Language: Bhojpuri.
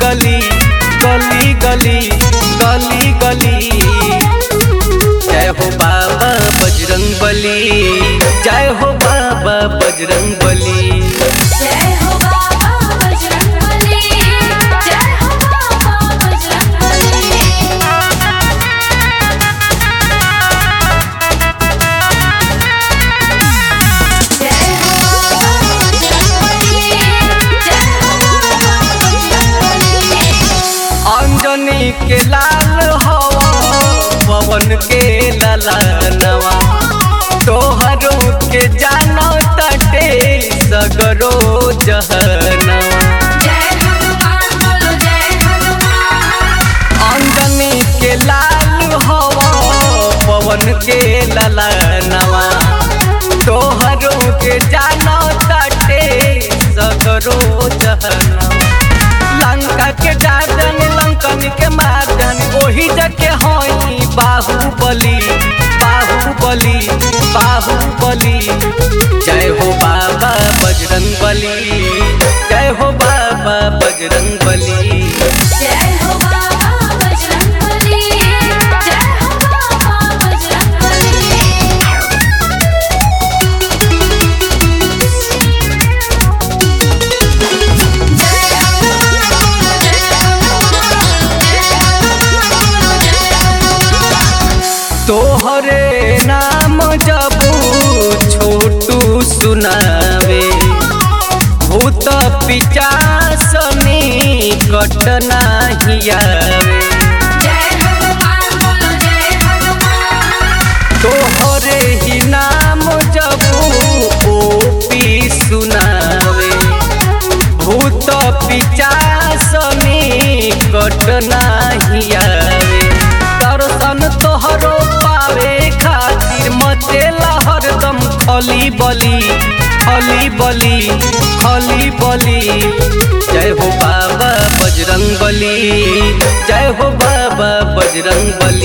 गली गली गली गली गली जय हो बाबा बजरंग बली जय हो बाबा बजरंग बली जय हो बाबा बजरंगबली जय हो बाबा बजरंगबली जय हो बाबा बजरंगबली जय हो बाबा बजरंगबली अंजनी के लाल हवा पवन के ललनवा तोहरो के जानो तटे सगरो जहनवा जय हनुमान बोलो जय हनुमान अंजनी के लाल हवा पवन के ललनवा तोहरो के जानो तटे सगरो जहनवा लंका के डाडन लंकन के मारदन ओही जके होई बाहुबली बाहुबली बाहुबली जय हो बाबा बजरंग बली जय हो बाबा बजरंग बली जय हो बाबा बजरंगबली जय हो बाबा बजरंगबली जय हनुमान जय हनुमान जय हनुमान जय हनुमान तोहरे नाम जबू छोटू सुनावे भूत पिचासनी कटना हियावे जय हनुमान बोलो जय हनुमान तोहरे ही नाम जबू ओपी सुनावे भूत पिचासनी कटना हियावे दर्शन तोहरो पावे खातिर मचेला हरदम खली बली खली बली खली बली जय हो बाबा बजरंग बली जय हो बाबा बजरंग बली